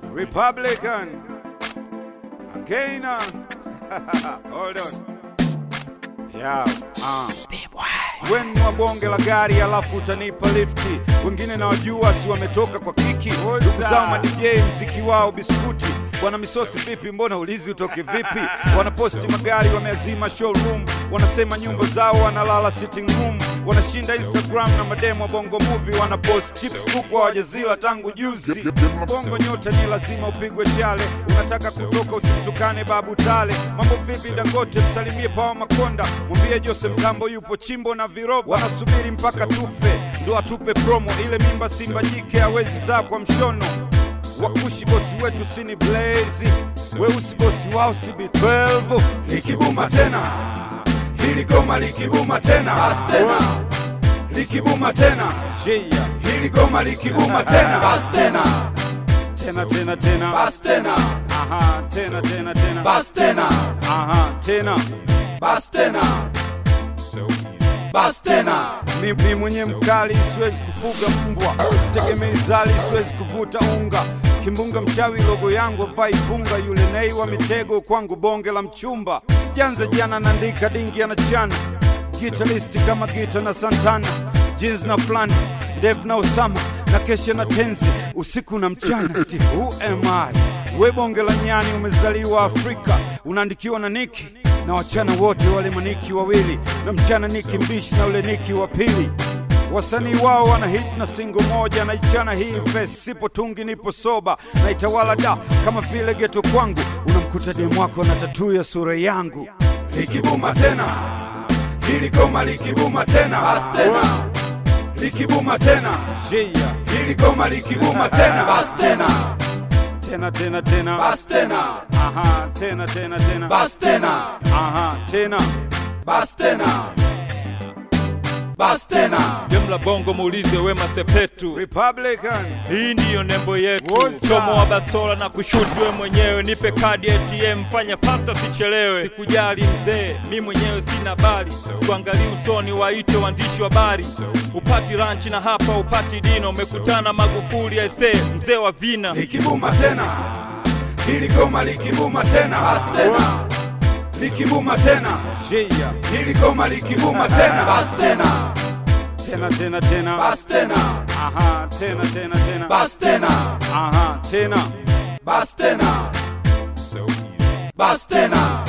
Republican. Again, uh, hold on. Yeah, uh. Weni wa bonge la gari alafu utanipa lifti. Wengine nawajua si wametoka kwa kiki. Ndugu zao ma DJ mziki wao biskuti. Bwana misosi vipi, mbona ulizi utoke vipi? Wanaposti magari wameazima showroom, wanasema nyumba zao wanalala sitting room, wanashinda Instagram na mademo wa bongo movie, wanapost chips kuku hawajazila tangu juzi. Bongo nyota ni lazima upigwe chale, unataka kutoka usimtukane babu tale. Mambo vipi Dangote, msalimie Pawa Makonda, mwambie Jose Mtambo yupo chimbo na viroba, wanasubiri mpaka tufe ndo atupe promo. Ile mimba Simba jike hawezi zaa kwa mshono wakushi bosi wetu sini blazi weusi bosi wao si B12 likibuma tena hili goma likibuma tena tena likibuma tena Shia. hili goma likibuma tena tena tena tena tena Bas tena, aha tena tena tena bas tena, aha tena bas tena, bas tena. mimi mwenye mkali siwezi kufuga mbwa, sitegemei zali, siwezi kuvuta unga. Kimbunga mchawi logo yangu avai funga, yule nei wa mitego kwangu bonge la mchumba. Sijanza jana naandika dingi anachana, gitaristi kama gita na Santana, jeans na flani, Dev na Osama na kesha na tenzi usiku na mchana. Eti who am I? We bonge la nyani, umezaliwa Afrika, unaandikiwa na Niki na wachana wote wale maniki wawili na mchana niki mbishi na ule niki wa pili wasanii wao wana hit na singo moja naichana hii vesi sipo tungi nipo soba naitawala da kama vile geto kwangu unamkuta demu wako na tatu ya sura yangu likibuma tena hili goma likibuma tena Bas tena, likibuma tena Shia. hili goma likibuma tena bas tena, tena tena tena bas tena, aha tena tena tena bas tena, aha tena bas tena, bas tena. Jumla bongo muulize Wema Sepetu, Republican hii ndiyo nembo yetu. Woza. Chomo wa bastola na kushuti we mwenyewe, nipe kadi ya ATM, fanya fasta sichelewe. Sikujali mzee, mi mwenyewe sina bali, kuangalia usoni, waite waandishi wa habari. Upati ranchi na hapa upati dino, umekutana Magufuli aisee, mzee wa vina. likibuma tena hili goma likibuma tena Bas tena, likibuma tena Shia. hili goma likibuma tena bas tena, tena tena tena bas tena, aha tena tena tena bas tena, aha tena bas tena, bas tena.